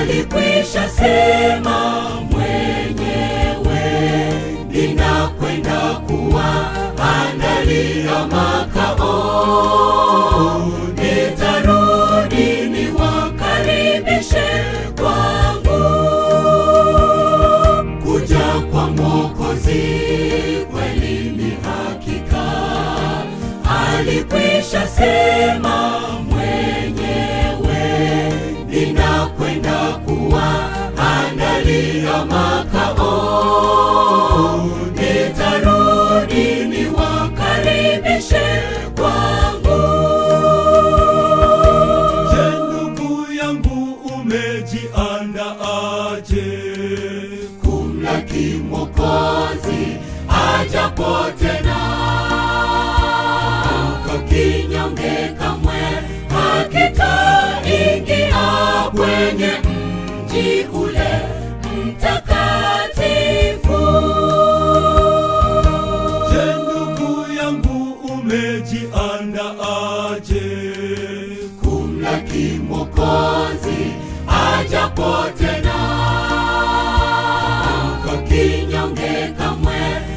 alikwisha sema mwenyewe, ninakwenda kuwaandalia makao, nitarudi niwakaribishe kwangu. Kuja kwa Mwokozi kweli ni hakika, alikwisha sema mwenyewe, ninakwenda kuwaandalia makao, nitarudi niwakaribishe kwangu. Je, ndugu yangu umejiandaaje? kumlaki Mwokozi ajapo tena. Kinyonge kamwe hakitaingia kwenye mji ule mtakatifu. Je, ndugu yangu umejiandaaje? kumlaki Mwokozi ajapo tena. Kinyonge kamwe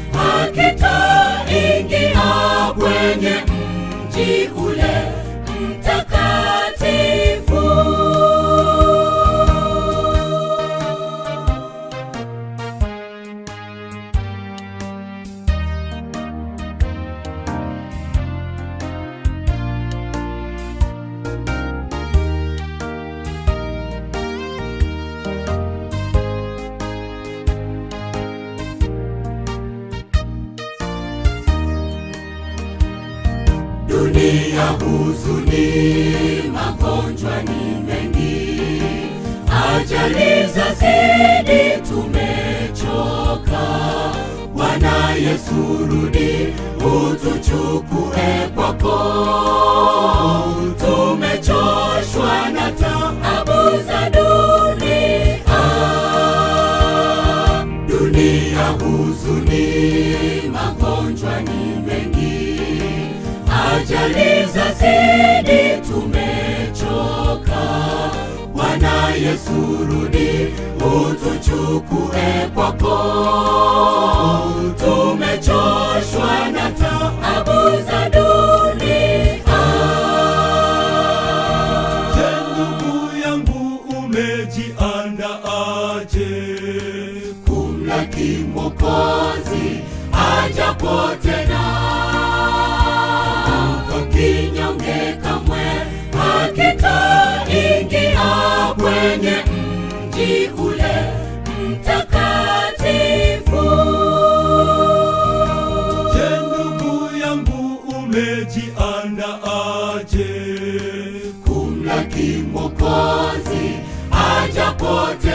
hakitaingia kwenye mji ule mtakatifu. Dunia huzuni, magonjwa ni mengi, ajali zazidi, tumechoka. Bwana Yesu, rudi utuchukue kwako, tumechoshwa na taabu za dunia. Dunia huzuni, magonjwa ni mengi, ajali zazidi, tumechoka. Bwana Yesu, rudi utuchukue kwako, tumechoshwa na taabu za dunia. Je, ndugu yangu umejiandaaje? kumlaki Mwokozi ajapo tena. Kinyonge kamwe hakitaingia kwenye mji ule mtakatifu. Je, ndugu yangu umejiandaaje? kumlaki Mwokozi ajapo